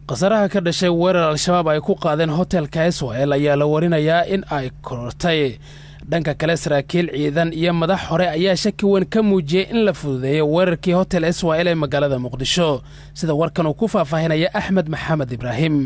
khasaraha ka dhashay weerar al-shabaab ay ku qaadeen hotelka israel ayaa la warinayaa in ay korortay dhanka kale saraakiil ciidan iyo madax hore ayaa shaki weyn ka muujiyey in la fududeeyo weerarkii hotel israel ee magaalada muqdisho sida warkan uu ku faahfaahinaya axmed maxamed ibraahim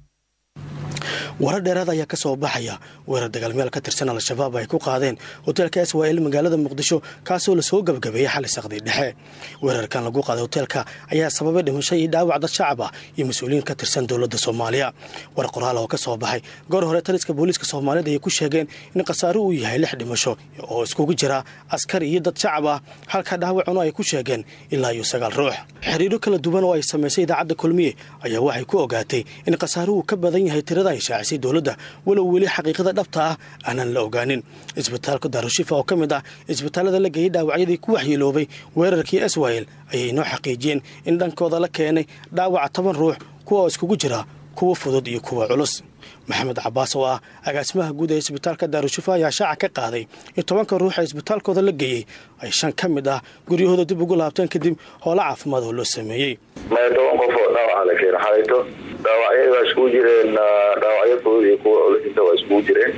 warar dheeraad ayaa ka soo baxaya weerar dagaalmeel ka tirsan al-shabaab ay ku qaadeen hoteelka israel magaalada muqdisho kaasoo lasoo gabagabeeyey xali saqdii dhexe weerarkan lagu qaaday hoteelka ayaa sababay dhimasho iyo dhaawac dad shacab ah iyo mas-uuliyiin ka tirsan dowladda soomaaliya war qoraal oo ka soo baxay goor hore taliska booliiska soomaaliyeed ayay ku sheegeen in khasaaro uu yahay lix dhimasho oo iskugu jira askar iyo dad shacab ah halka dhaawacuna ay ku sheegeen ilaa iyo sagaal ruux xiriiro kala duwan oo ay samaysay idaacadda kulmiye ayaa waxay ku ogaatay in khasaaro uu ka badan yahay tirada ay shaacisay dowladda walow weli xaqiiqada dhabta ah aanan la ogaanin isbitaalka daarushifa oo ka mid ah isbitaallada la geeyey dhaawacyadii ku waxyeeloobay weerarkii israel ayay inoo xaqiijiyeen in dhankooda la keenay dhaawaca toban ruux kuwa oo iskugu jira kuwa fudud iyo kuwa culus maxamed cabaas oo ah agaasimaha guud ee isbitaalka daarushifa ayaa shaaca ka qaaday in tobanka ruux ee isbitaalkooda la geeyey ay shan ka mid ah guryahooda dib ugu laabteen kadib hoola caafimaad oo loo sameeyey maya toban qof oo dhaawaca la keena xalayto dhaawacyada waa iskugu jireen dhaawacyo fudud iyo kuwa culisinta waa iskugu jireen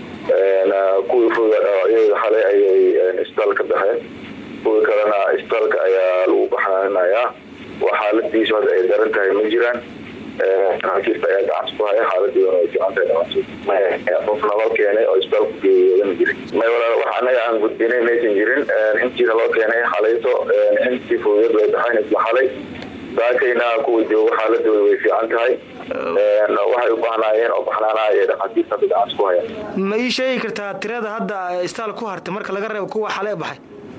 kuwii fududa dhaawacyadooda xalay ayay isbitaalka baxeen kuwii kalena isbitaalka ayaa lagu baxaanayaa waa xaaladiisu hadda ay daran tahay ma jiraan xakiirta ayaa gacanta ku haya xaaladoodana way fiican tahay dhamaantood qof naloo keenay oo isbitaalku geeyoodan jirin may walaal wax annaga aan gudbinay maysan jirin intiina loo keenay xalayto intii fududad way baxayn isla xalay saakayna kuwa joogo xaaladooda way fiican tahay waxay u baahnaayeen oo baxnaanaha ee dhakhaatiirta hadda gacanta ku haya ma ii sheegi kartaa tirada hadda istaal ku hartay marka laga reebo kuwa xale baxay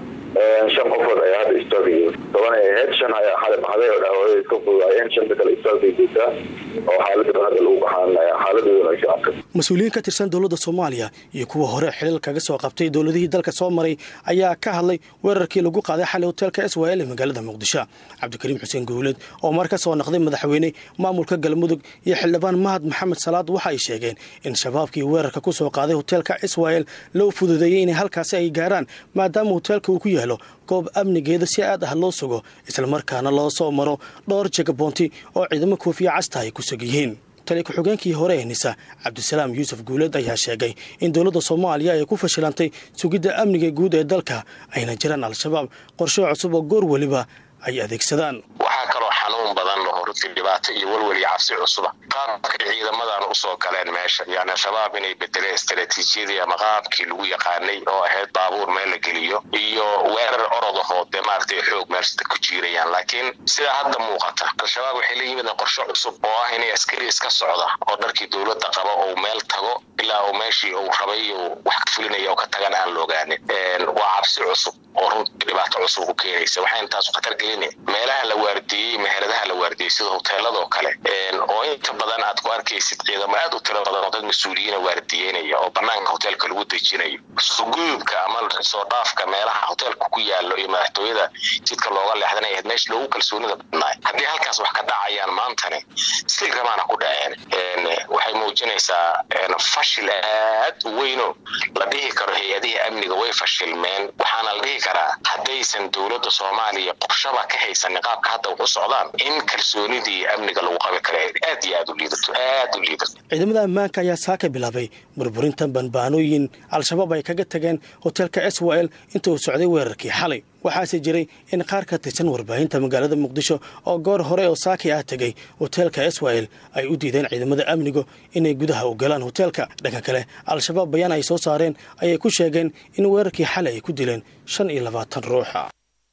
shan qofood ayaa hadda isbitaalka jooga toban ay ahayd shan ayaa xale baxday oo dhaawacyo iska fududaayeen shanta kale isbitaalkay joogtaa oo xaaladooda hadda lagu baxaanaya xaaladoodana way fiican tahay mas-uuliyiin ka tirsan dowladda soomaaliya iyo kuwa hore xilal kaga soo qabtay dowladihii dalka soo maray ayaa ka hadlay weerarkii lagu qaaday xalay hoteelka israel ee magaalada muqdisho cabdikariim xuseen gowled oo mar ka soo naqday madaxweyne maamulka galmudug iyo xildhibaan mahad maxamed salaad waxa ay sheegeen in shabaabkii weerarka ku soo qaaday hoteelka israel loo fududeeyey inay halkaasi ay gaaraan maadaama hoteelka uu ku yaalo goob amnigeeda si aad ah loo sugo islamarkaana loo soo maro dhowr jagaboonti oo ciidamo koofiya casta ay ku sug yihiin tali ku-xigeenkii hore ee nisa cabdisalaam yuusuf guuleed ayaa sheegay in dowladda soomaaliya ay ku fashilantay sugidda amniga guud ee dalka ayna jiraan al-shabaab qorshe cusub oo goor weliba ay adeegsadaan waxaa kaloo xanuun badan oo runtii dhibaato iyo welwel iyo cabsi cusuba qaabkay ciidamadan usoo galeen meesha yani al-shabaab inay bedeleen istaraatiijiyadii ama qaabkii lagu yaqaanay oo ahayd baabuur meel la geliyo iyo weerar orodahoo dee maaragtay xoog meelsta ku jiirayaan laakiin sidaa hadda muuqata al-shabaab waxay la yimideen qorshe cusub oo ah inay askari iska socda oo dharkii dowladda qaba ou meel tago ilaa uu meeshii uu rabay wax ka fulinaya oo ka tagan aan la ogaanin waa cabsi cusub oo runtii dhibaato cusub ku keenaysa waxay intaasu khatar gelina meelaha la waardiiyey meheradaha la waardiyey sida hoteeladoo kale oo inta badan aad ku arkaysid ciidamo aad u tiro badan oo dad mas-uuliyiina waardiyeynaya oo banaanka hoteelka lagu dejinayo sugudubka ama soo dhaafka meelaha hoteelka ku yaalo iyo madaxtooyada jidka looga leexdanay ahayd meesha loogu kalsoonida badnaay haddii halkaas wax ka dhacayaan maantani sidii ramaana ku dhaceen waxay muujinaysaa fashil aad u weyno la dhihi karo hay-adihii amniga way fashilmeen waxaana la dhihi karaa haddaysan dowladda soomaaliya qorshaba ka haysan qaabka hadda wax u socdaan in kalsoonidii amniga lagu qabi kara aad iyo aad u liidato aad u liidato ciidamada ammaanka ayaa saaka bilaabay burburinta banbaanooyin al-shabaab ay kaga tageen hoteelka israel inta uu socday weerarkii xalay waxaase jiray in qaar ka tirsan warbaahinta magaalada muqdisho oo goor hore oo saaki ah tegay hoteelka israel ay u diideen ciidamada amnigu inay gudaha u galaan hoteelka dhanka kale al-shabaab bayaan ay soo saareen ayay ku sheegeen in weerarkii xalay ay ku dileen shan iyo labaatan ruuxa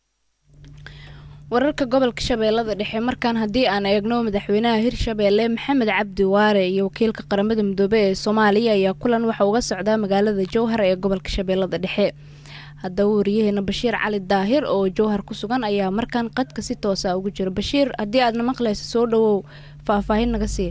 wararka gobolka shabeellada dhexe markaan haddii aan eegno madaxweynaha hirshabeelle maxamed cabdi waare iyo wakiilka qaramada midoobe ee soomaaliya ayaa kulan waxa uga socdaa magaalada jowhar ee gobolka shabeellada dhexe haddaba wariyaheena bashiir cali daahir oo jowhar ku sugan ayaa markaan qadka si toosa ugu jira bashiir haddii aadna maqlayso soo dhawow faahfaahin naga sii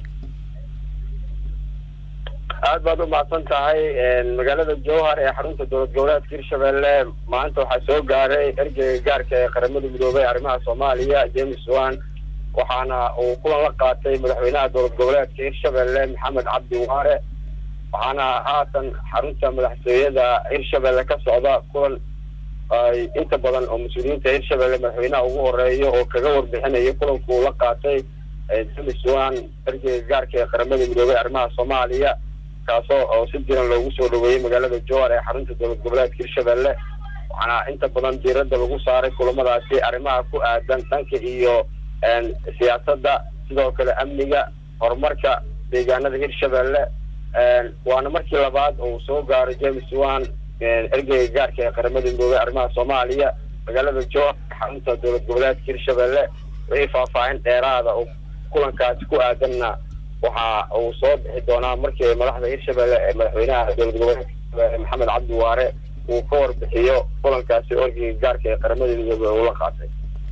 aad baad u mahadsan tahay magaalada jowhar ee xarunta dowlad goboleedka hirshabelle maanta waxaa soo gaaray ergeyga gaarka ee qaramada midoobey arrimaha soomaaliya james wan waxaana uu kulan la qaatay madaxweynaha dowlad goboleedka hirshabelle maxamed cabdi waare waxaana haatan xarunta madaxtooyada hirshabelle ka socda kulan ay inta badan oo mas-uuliyiinta hirshabelle madaxweynaha ugu horeeyo oo kaga warbixinayo kulanku uu la qaatay james wan ergeyga gaarka ee qaramada midoobey arrimaha soomaaliya kaasoo oo si diran loogu soo dhaweeyey magaalada jowhar ee xarunta dowlad goboleedka hirshabelle waxaana inta badan diiradda lagu saaray kulamadaasi arrimaha ku aadan dhanka iyo siyaasadda sidoo kale amniga horumarka deegaanada hirshabelle waana markii labaad uu soo gaaray james wan ergeyga gaarka ee qaramada midoobey arrimaha soomaaliya magaalada jowhar xarunta dowlad goboleedka hirshabelle wixii faahfaahin dheeraada oo kulankaasi ku aadanna waxa uu soo bixi doonaa markii madaxda hirshabelle ee madaxweynaha dowlad goboleedka hirshabelle maxamed cabdi waare uu ka warbixiyo kulankaasi ergeyga gaarka ee qaramada midoobey uu la qaatay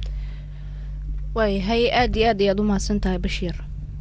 waayahay aada iyo aad ayaad u mahadsan tahay bashiir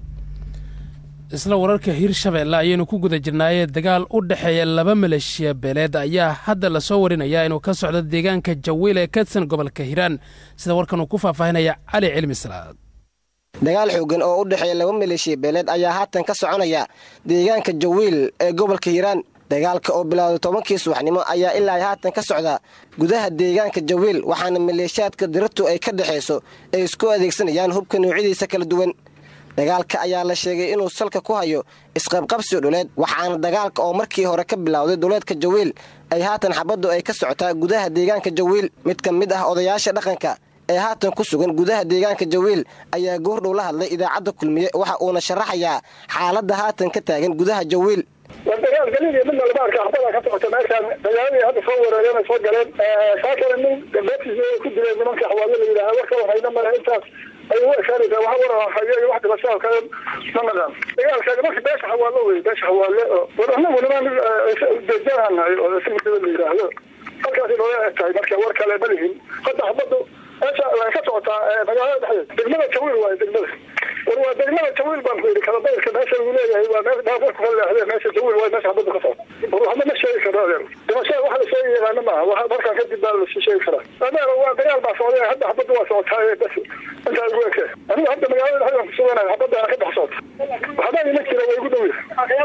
isla wararka hirshabeelle ayaynu ku guda jirnaayee dagaal u dhexeeya laba maleeshiya beeleed ayaa hadda lasoo warinayaa inuu ka socdo deegaanka jawiil ee kadsan gobolka hiiraan sida warkan uu ku faahfaahinaya cali cilmi salaad dagaal xoogan oo u dhexeeya laba maleeshiya beeleed ayaa haatan ka soconaya deegaanka jawiil ee gobolka hiiraan dagaalka oo bilowday tobankii subaxnimo ayaa ilaa haatan ka socda gudaha deegaanka jawiil waxaana maleeshiyaadka diratu ay ka dhexayso ay isku adeegsanayaan hubka noocyadiisa kala duwan dagaalka ayaa la sheegay inuu salka ku hayo isqabqabsi dhuleed waxaana dagaalka oo markii hore ka bilowday duleedka jawiil ay haatan xabaddu ay ka socotaa gudaha deegaanka jawiil mid ka mid ah odayaasha dhaqanka ee haatan ku sugan gudaha deegaanka jawiil ayaa goordhow la hadlay idaacadda kulmiye waxa uuna sharaxayaa xaaladda haatan ka taagan gudaha jawiil waa dagaal galiil iyo midna lama arka axbada ka socota meeshaan dagaaladii hadda soo wereereen ay soo galeen saa kale nin beebtiisa ku dileen nimanka xawaalo la yidhaha war kala hayna male intaas ay u ekaanaysaa waxa waran hayo iyo wax dhibashaa kale ma naqaan dagaalka nimanka beesha xawaalo wey beesha xawaale oo war anagu niman deejaanahay oo si midnimo la yidhaahdo halkaasi nooga eg tahay marka war kale ma lihin hadda xabadu meesha way ka socotaa magaalada dhexdeeda degmada jawiil waayo degmada war waa degmada jawiil baan ku yidhi kalabayrka meesha lagu leeyahay waa meel dhaafar ku kala leexdee meesha jawiil waayo meesha xabadu ka socota war waxba ma sheegi karo adeer dhimashada wax la sheegi yaqaana maaha wax markaan kadib baa la sheegi karaa adeer waa dagaal baa socday hadda xabadu waa socotaa bas intaa igu eke anigu hadda magaalada dhexdeeda kusuganayo xabadaana ka dhex socota waxba ima jira waa igu dhow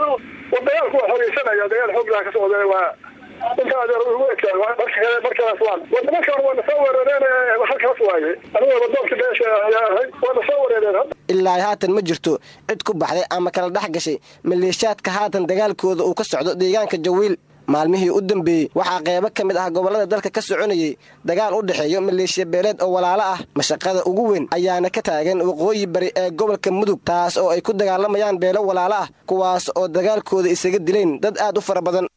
war dagaalku waa xoreysanaya dagaal xoog laa ka socda waa inta adeer ugu ekaa markaas waan war nimankan waa nasoo weerareen halkaas waaye anigu wadoonka beesha ayaa ahay waa nasoo weerareen ilaa haatan ma jirto cid ku baxday ama kala dhex gashay maleeshiyaadka haatan dagaalkooda uu ka socdo deegaanka jawiil maalmihii u dambeeyey waxaa qeybo ka mid ah gobollada dalka ka soconayay dagaal u dhexeeyo maleeshiya beeleed oo walaalo ah mashaqada ugu weyn ayaana ka taagan waqooyi bari ee gobolka mudug taas oo ay ku dagaalamayaan beelo walaalo ah kuwaas oo dagaalkooda isaga dileen dad aad u fara badan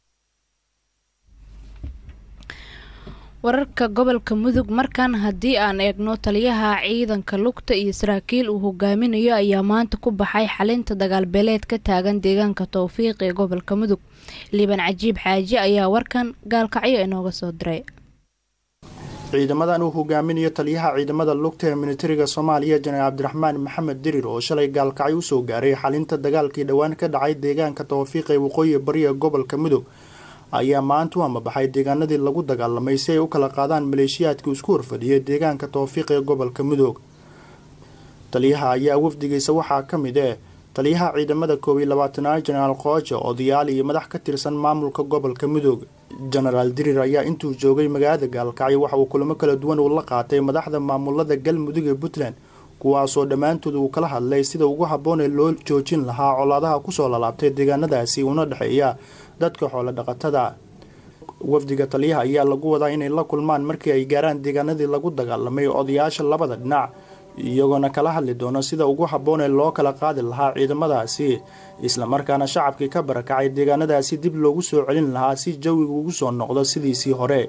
wararka gobolka mudug markan haddii aan eegno taliyaha ciidanka lugta iyo saraakiil uu hogaaminayo ayaa maanta ku baxay xalinta dagaalbeeleed ka taagan deegaanka towfiiq ee gobolka mudug liiban cajiib xaaji ayaa warkan gaalkacyo inooga soo diray ciidamadan uu hogaaminayo taliyaha ciidamada lugta ee militariga soomaaliya janaal cabdiraxmaan maxamed dirir oo shalay gaalkacyo usoo gaaray xalinta dagaalkii dhowaan ka dhacay deegaanka towfiiq ee waqooyi bariga gobolka mudug ayaa maanta u amabaxay deegaanadii lagu dagaalamay si ay u kala qaadaan maleeshiyaadkii isku horfadhiyay deegaanka towfiiq ee gobolka mudug taliyaha ayaa wafdigiisa waxaa ka mid eh taliyaha ciidamada koob iyo labaatanaad jenaraal koojo odayaal iyo madax ka tirsan maamulka gobolka mudug jenaraal dirir ayaa intuu joogay magaalada gaalkacyo waxa uu kulamo kala duwan uu la qaatay madaxda maamulada galmudug ee puntland kuwaasoo dhammaantood uu kala hadlay sida ugu habboon ee loo joojin lahaa colaadaha kusoo lalaabtay deegaanadaasi una dhexeeya dadka xoolo dhaqatada wafdiga taliyaha ayaa lagu wadaa inay la kulmaan markii ay gaaraan deegaanadii lagu dagaalamay odayaasha labada dhinac iyagoona kala hadli doono sida ugu habboon ee loo kala qaadi lahaa ciidamadaasi islamarkaana shacabkii ka barakacay deegaanadaasi dib loogu soo celin lahaa si jawigu ugu soo noqdo sidiisii hore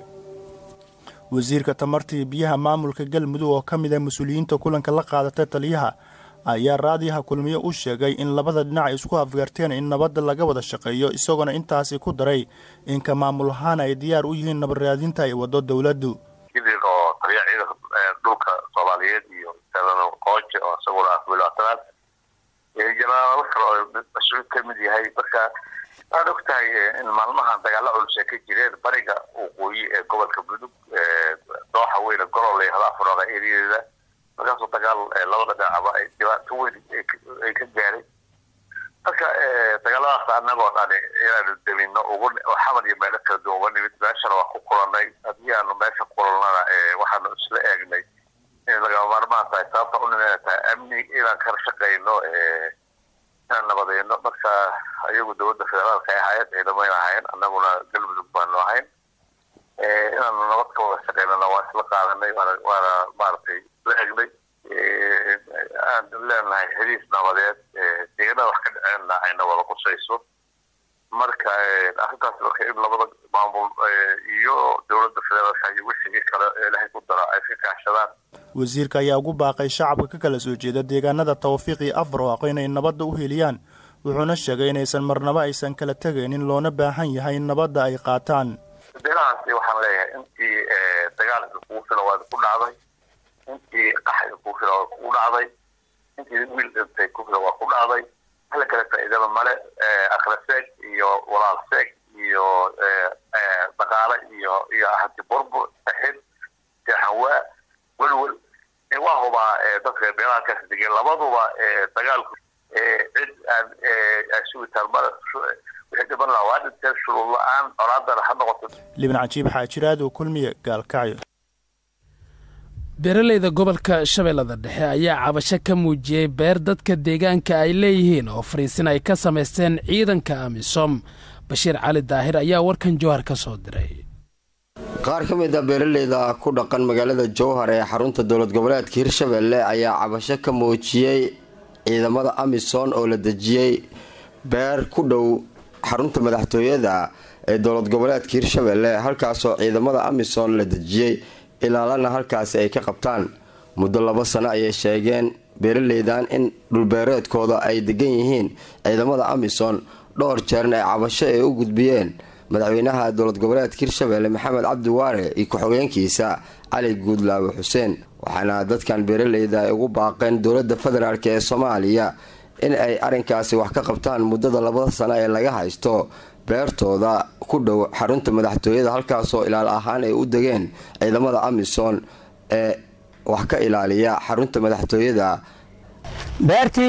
wasiirka tamartii biyaha maamulka galmudug oo ka mid ah mas-uuliyiinta kulanka la qaadata taliyaha ayaa raadiyaha kulmiye u sheegay in labada dhinac ay isku afgarteen in nabadda laga wada shaqeeyo isagoona intaasi ku daray inka maamul ahaan ay diyaar u yihiin nabadraadinta ay wado dowladdu idil oo taliya ciidanka dhulka soomaaliyeed iyo senador qooje oo isaguna ah wilaatanaad jenaraalo kale oo mas-uul ka mid yahay marka waxaad og tahay in maalmahan dagaalo culus ay ka jireen bariga waqooyi ee gobolka mudug dooxa weyne golol ee hada afuraada eriyadeeda markaasoo dagaal labada dhinacba ay dhibaato weyn ay ka gaaray marka dagaaladaas anagoo dhani inaanu demino ugu xamar iyo meelo kala duwan uga nimid meeshana waa ku kulanay haddii aanu meesha kulanana waxaanu isla eegnay in lagama maarmaan tahay sababta u nimana tahay amni inaan kala shaqayno inaan nabadeyno marka ayagu dowladda federaalka ay ahaayeen ciidamayna ahayn annaguna galmudug baanu ahayn inaanu nabad ka wada shaqeynana waa isla qaadanay waana waana maaragtay la egnay aan leenahay heliis nabadeed deeganada wax ka dhaceenna ayna wada qusayso marka arrintaas marka in labada maamul iyo dowladda federaalka iyo wixii kale ilaahay ku dara ay ka kaashadaan wasiirka ayaa ugu baaqay shacabka ka kala soo jeeda deegaanada tawfiiq iyo afbarwaaqo inay nabadda u heliyaan wuxuuna sheegay inaysan marnaba aysan kala tegaynin loona baahan yahay in nabadda ay qaataan beelahaasi waxaan leeyahay intii dagaalka kugu fila waa ku dhacday intii qaxga kugu fila waa kugu dhacday intii wiil dhintay ku fila waa ku dhacday hala kala faa'iidaba male akhla seeg iyo walaal seeg iyo dhaqaale iyo iyo hanti burbur saxib jahanwaa welwel waa hubaa dadka beelahalkaas degeen labaduba dagaalku cid aan sugitaan male wixii dhiban lahaa waa dhinteen shuruud la-aan colaadana ha noqoto libin cajiib xaajiraad oo kulmiye gaalkacyo beeraleyda gobolka shabeellada dhexe ayaa cabasho ka muujiyey beer dadka deegaanka ay leeyihiin oo fariisin ay ka samaysteen ciidanka amisom bashiir cali daahir ayaa warkan jowhar ka soo diray qaar ka mid a beeraleyda ku dhaqan magaalada jowhar ee xarunta dowlad goboleedka hirshabelle ayaa cabasho ka muujiyey ciidamada amisom oo la dejiyey beer ku dhow xarunta madaxtooyada ee dowlad goboleedka hirshabelle halkaasoo ciidamada amisom la dejiyey ilaalana halkaasi ay ka qabtaan muddo laba sano ayay sheegeen beeraleydan in dhulbeereedkooda ay degan yihiin ciidamada amisom dhowr jeerna ay cabasho ay u gudbiyeen madaxweynaha dowlad goboleedka hirshabelle maxamed cabdi waare iyo ku-xogeenkiisa cali guudlaawe xuseen waxaana dadkan beeraleyda ay ugu baaqeen dowladda federaalk ee soomaaliya in ay arrinkaasi wax ka qabtaan muddada labada sano ee laga haysto beertooda ku dhow xarunta madaxtooyada halkaasoo ilaal ahaan ay u degeen ciidamada amisom ee wax ka ilaaliya xarunta madaxtooyada beertii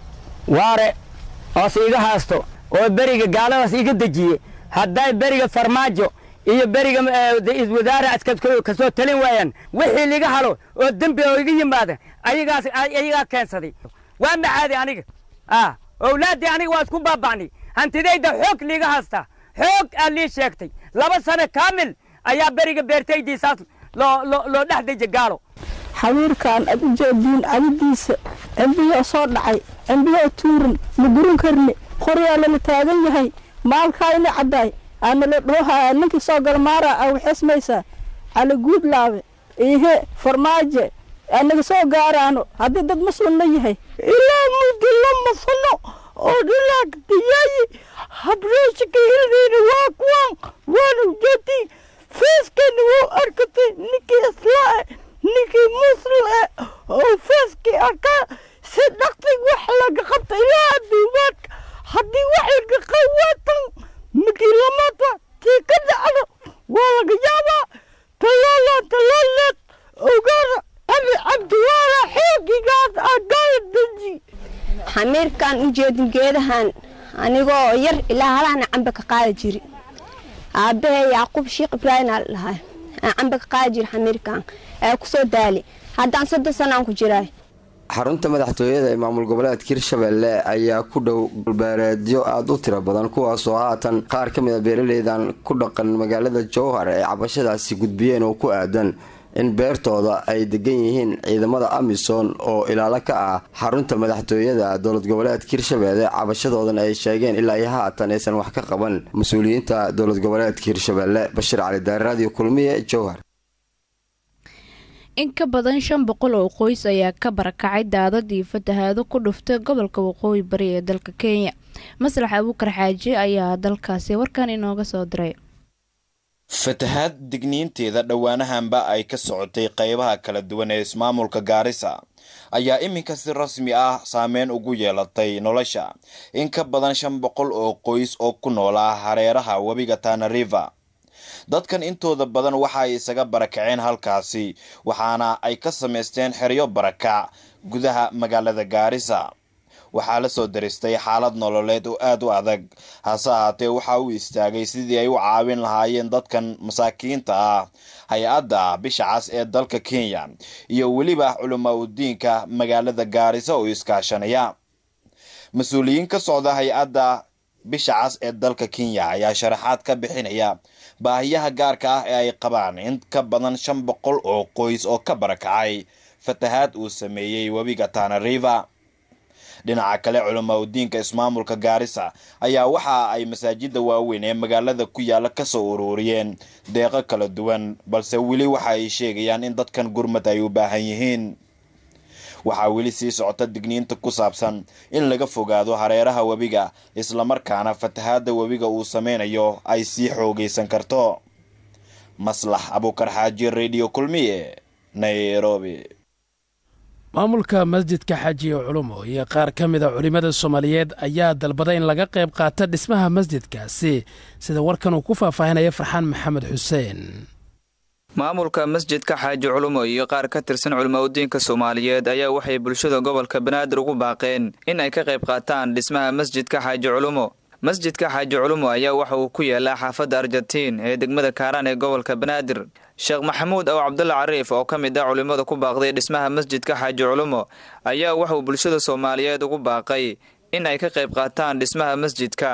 waare oos iga haasto oo beriga gaaladaas iga dejiye hadday beriga farmaajo iyo beriga wasaare askad kasoo talin waayaan wixii liga halo oo dembi oo iga yimaada ayagaas ayagaa keensaday waa macaadi aniga ah owlaaddii aniga waa isku baaba'nay hantidayda xoog liiga haastaa xoog aa lii sheegtay laba sano kaamil ayaa beriga beertaydiisaas loo dhex deja gaalo xawiirkan aad u jeediin cadidiisa cembiyoo soo dhacay cembiyoo tuuran ma gurin karni qoryaa lala taagan yahay maalkaayna caddaay aanala dhoohaya ninkii soo galmaara a waxesmaysaa cali guudlaabe ihe farmaaje anaga soo gaaraano haddii dad muslimna yahay ilaa muddo lama sano oo dhilaag diyayi habreeshika hildeena waa kuwan waana ujeedii feeskeena wuu arkatay ninkii islaa ninkii muslim eh oo feeskii arkaa si dhaqtig wax laga qabta ilaa adduumaadka haddii wax laga qawaatan mikii lamada tii ka dhacdo waa laga yaabaa talaala talaaleed ogaana ali cabdiwaala xoogigaas agaala deji xamiirkan u jeedin geedahan anigoo yar ilaa halaana cambe ka qaadi jiri aabbahe yacquub sheekh ibraahim aa dhahay aan cambe ka qaadi jiri xamiirkan ee kusoo daali haddaan soddon sanaan ku jiraay xarunta madaxtooyada ee maamul goboleedka hirshabelle ayaa ku dhow dhulbeereedyo aada u tiro badan kuwaasoo haatan qaar ka mid a beeraleydan ku dhaqan magaalada jowhar ay cabashadaasi gudbiyeen oo ku aadan in beertooda ay degan yihiin ciidamada amisom oo ilaalo ka ah xarunta madaxtooyada dowlad goboleedka hirshabelle cabashadoodan ay sheegeen ilaa iyo haatan aysan wax ka qaban mas-uuliyiinta dowlad goboleedka hirshabelle bashiir cali daari radio kulmiye jowhar in ka badan shan boqol oo qoys ayaa ka barakacay daadad iyo fatahaado ku dhuftay gobolka waqooyi bari ee dalka kenya maslax abuukar xaaji ayaa dalkaasi warkan inooga soo diray fatahaad digniinteeda dhowaanahanba ay ka socotay qeybaha kala duwan ee ismaamulka gaarisa ayaa iminka si rasmi ah saameyn ugu yeelatay nolosha in ka badan shan boqol oo qoys oo ku noolaa hareeraha webiga tana river dadkan intooda badan waxa ay isaga barakaceen halkaasi waxaana ay ka samaysteen xeryo barakac gudaha magaalada gaarisa waxaa la soo daristay xaalad nololeed oo aada u adag hase ahaatee waxa uu istaagay sidii ay u caawin lahaayeen dadkan masaakiinta ah hay-adda bisha cas ee dalka kenya iyo weliba culamaa udiinka magaalada gaarisa oo iskaashanaya mas-uuliyiin ka socda hay-adda bisha cas ee dalka kenya ayaa sharaxaad ka bixinaya baahiyaha gaarka ah ee ay qabaan in ka badan shan boqol oo qoys oo ka barakacay fatahaad uu sameeyey webiga tana river dhinaca kale culamaa udiinka ismaamulka gaarisa ayaa waxa ay masaajida waaweyn ee magaalada ku yaala kasoo ururiyeen deeqo kala duwan balse weli waxa ay sheegayaan in dadkan gurmad ay u baahan yihiin waxaa weli sii socota digniinta ku saabsan in laga fogaado hareeraha webiga islamarkaana fatahaada webiga uu sameynayo ay sii xoogaysan karto maslax abuukar xaaji radio kulmiye nairobi maamulka masjidka xaajiye culumo iyo qaar ka mida culimmada soomaaliyeed ayaa dalbaday in laga qayb qaata dhismaha masjidkaasi sida warkan uu ku faahfaahinaya farxaan maxamed xuseen maamulka masjidka xaaji culumo iyo qaar ka tirsan culimaudiinka soomaaliyeed ayaa waxay bulshada gobolka banaadir ugu baaqeen in ay ka qayb qaataan dhismaha masjidka xaaji culumo masjidka xaaji culumo ayaa waxa uu ku yaalaa xaafadda argentiin ee degmada kaaraan ee gobolka banaadir sheekh maxamuud ow cabdulla cariif oo ka mid ah culimmada ku baaqday dhismaha masjidka xaaji culumo ayaa waxauu bulshada soomaaliyeed ugu baaqay in ay ka qayb qaataan dhismaha masjidka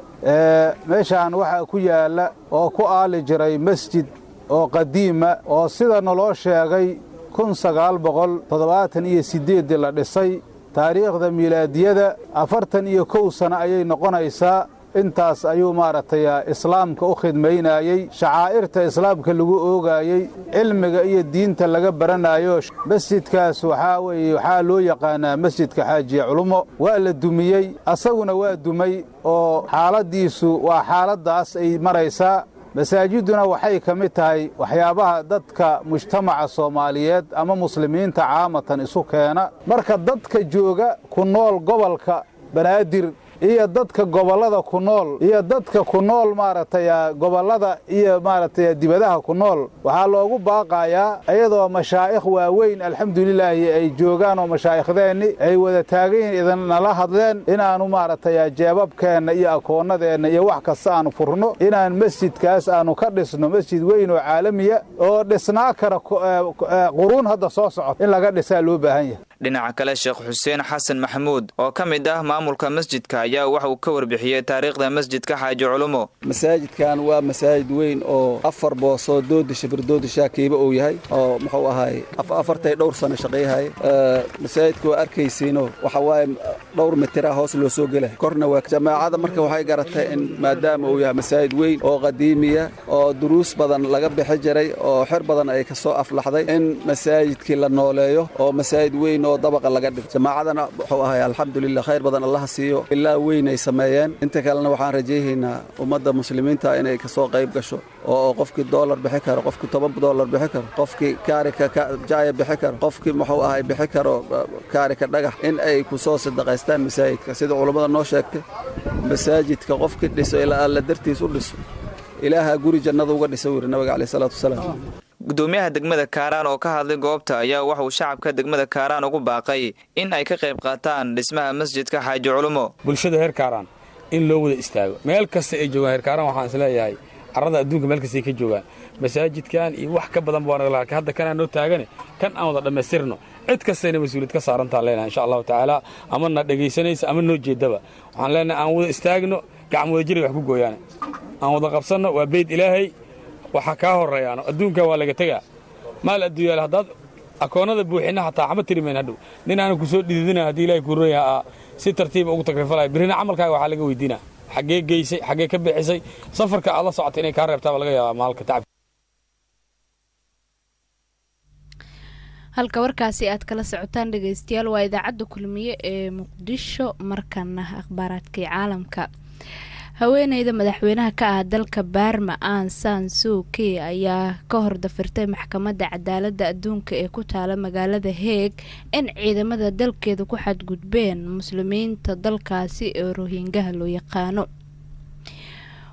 meeshaan waxaa ku yaala oo ku aali jiray masjid oo qadiima oo sida naloo sheegay kun sagaal boqol toddobaatan iyo siddeeddii la dhisay taariikhda miilaadiyada afartan iyo kow sano ayay noqonaysaa intaas ayuu maaragtay islaamka u khidmaynayey shacaa'irta islaamka lagu oogaayey cilmiga iyo diinta laga baranayo masjidkaas waxaa weeye waxaa loo yaqaanaa masjidka xaajiye culumo waa la dumiyey asaguna waa dumay oo xaaladdiisu waa xaaladdaas ay maraysaa masaajiduna waxay ka mid tahay waxyaabaha dadka mujtamaca soomaaliyeed ama muslimiinta caamatan isu keena marka dadka jooga ku nool gobolka banaadir iyo dadka gobollada ku nool iyo dadka ku nool maaragtay gobollada iyo maaragtay dibadaha ku nool waxaa loogu baaqayaa iyadoo mashaa'ikh waaweyn alxamdulilaahi ay joogaan oo mashaaikhdeenni ay wada taagayiin idinala hadleen inaannu maaragtay jeebabkeenna iyo akoonnadeenna iyo wax kasta aanu furno inaan masjidkaas aanu ka dhisno masjid weyn oo caalamiya oo dhisnaa kara quruun hadda soo socota in laga dhisaa loo baahan yahay dhinaca kale sheekh xuseen xasan maxamuud oo ka mid ah maamulka masjidka ayaa waxa uu ka warbixiyey taariikhda masjidka xaaji culumo masaajidkan waa masaajid weyn oo afar boosoo doodisha birdoodisha kiiba uu yahay oo muxuu ahaay afartay dhowr sano shaqayhay masaajidka waa arkaysiino waxa waaye dhowr mitira hoos loo soo gelay korna waa jamaacada marka waxay garatay in maadaama uu yahay masaajid weyn oo qadiimiya oo duruus badan laga bixi jiray oo xer badan ay ka soo aflaxday in masaajidkii la nooleeyo oo masaajid weyn oo dabaqa laga dhigo jamaacadana wuxuu ahay alxamdulilah khayr badan allaha siiyo ilaa weyn ay sameeyeen inta kalena waxaan rajayhaynaa ummadda muslimiinta inay kasoo qayb gasho oo qofkii doolar bixi karo qofkii toban doolar bixi karo qofkii kaarika jaaya bixi karo qofkii muxuu ahay bixi karo kaarika dhagax in ay ku soo sadaqaystaan masaajidka sida culammada noo sheegtay masaajidka qofkii dhiso ilaa alla dartiis u dhiso ilaaha guri jannada uga dhisa wuri nabiga caleyh salaatu wasalaam gudoomiyaha degmada kaaraan oo ka hadlay goobta ayaa waxa uu shacabka degmada kaaraan ugu baaqay in ay ka qayb qaataan dhismaha masjidka xaaji culumo bulshada heer kaaraan in loo wada istaago meel kasta ay joogaan heer kaaraan waxaan isleeyahay carrada adduunka meel kasta ay ka joogaan masaajidkan iyo wax ka badan baan laakiin hadda kanaan noo taagane kan aan wada dhammaystirno cid kastayna mas-uuliyad ka saarantaan leenahay insha allahu tacaala ama na dhegaysanaysa ama noo jeedaba waxaan leenahay aan wada istaagno gacmo wada jiray wax ku gooyaane aan wada qabsanno waa beyd ilaahay waxaa kaa horreeyaano adduunka waa laga tegaa maal adduunyaal haddaad akoonnada buuxinna xataa xama tirimayn hadhow nin aanan ku soo dhididina haddii ilahay kuu royaha si tartiiba ugu takrifalaya birrina camalkaaga waxaa laga weydiinaa xaggee geysay xaggee ka bixisay safarka aad la socotay inay kaa reebtaa baa laga yaabaa maalka tacab halka warkaasi aad kala socotaan dhegeystayaal waa idaacadda kulmiye ee muqdisho markana akhbaaraadkii caalamka haweeneyda madaxweynaha ka ah dalka baarma aan san suuki ayaa ka hor dafirtay maxkamadda cadaaladda adduunka ee ku taala magaalada heeg in ciidamada dalkeeda ku xadgudbeen muslimiinta dalkaasi ee rohingaha loo yaqaano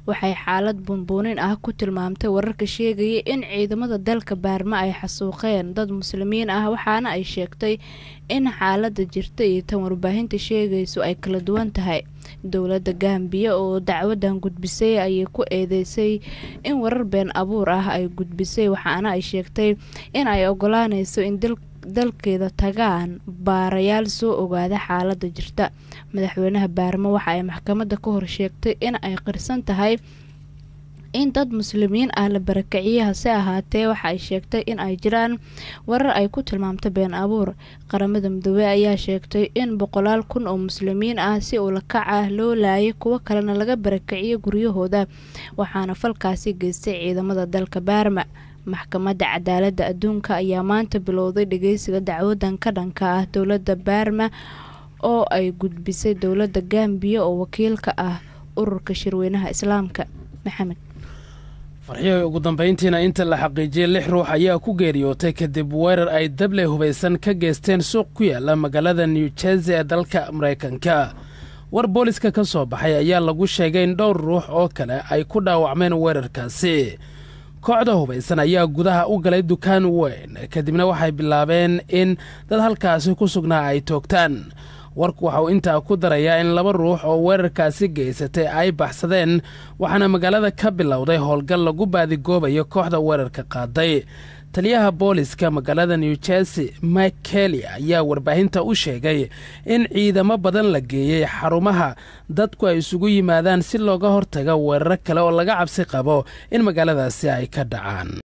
waxay xaalad bunbuunin ah ku tilmaamtay wararka sheegaya in ciidamada dalka baarma ay xasuuqeen dad muslimiin ah waxaana ay sheegtay in xaalada jirta iyo tan warbaahinta sheegayso ay kala duwan tahay dowladda gambiya oo dacwadan gudbisay ayay ku eedeysay in warar been abuur ah ay gudbisay waxaana ay sheegtay in ay ogolaaneyso in dalkeeda tagaan baarayaal soo ogaada xaalada jirta madaxweynaha baarmo waxa ay maxkamadda ka hor sheegtay in ay qirsan tahay in dad muslimiin ah la barakiciyay hase ahaatee waxa ay sheegtay in ay jiraan warar ay ku tilmaamta been abuur qaramada midoobey ayaa sheegtay in boqolaal kun oo muslimiin ah si ulakac ah loo laayay kuwo kalena laga barakiciyay guryahooda waxaana falkaasi geystay ciidamada dalka baarma maxkamadda cadaaladda adduunka ayaa maanta bilowday dhageysiga dacwadan ka dhanka ah dowladda baarma oo ay gudbisay dowladda gambiya oo wakiilka ah ururka shirweynaha islaamka maxamed farxiyay ugu dambayntiina inta la xaqiijiyey lix ruux ayaa ku geeriyootay kadib weerar ay dable hubaysan ka geysteen suuq ku yaala magaalada new jersey ee dalka maraykanka war booliska ka soo baxay ayaa lagu sheegay in dhowr ruux oo kale ay ku dhaawacmeen weerarkaasi kooxda hubaysan ayaa gudaha u galay dukaan weyn kadibna waxay bilaabeen in dad halkaasi ku sugnaa ay toogtaan warku waxa uu intaa ku darayaa in laba ruux oo weerarkaasi geysatay ay baxsadeen waxaana magaalada ka bilowday howlgal lagu baadigoobayo kooxda weerarka qaaday taliyaha booliska magaalada new jersey mike kelly ayaa warbaahinta u sheegay in ciidamo badan la geeyey xarumaha dadku ay isugu yimaadaan si looga hortaga weeraro kale oo laga cabsi qabo in magaaladaasi ay ka dhacaan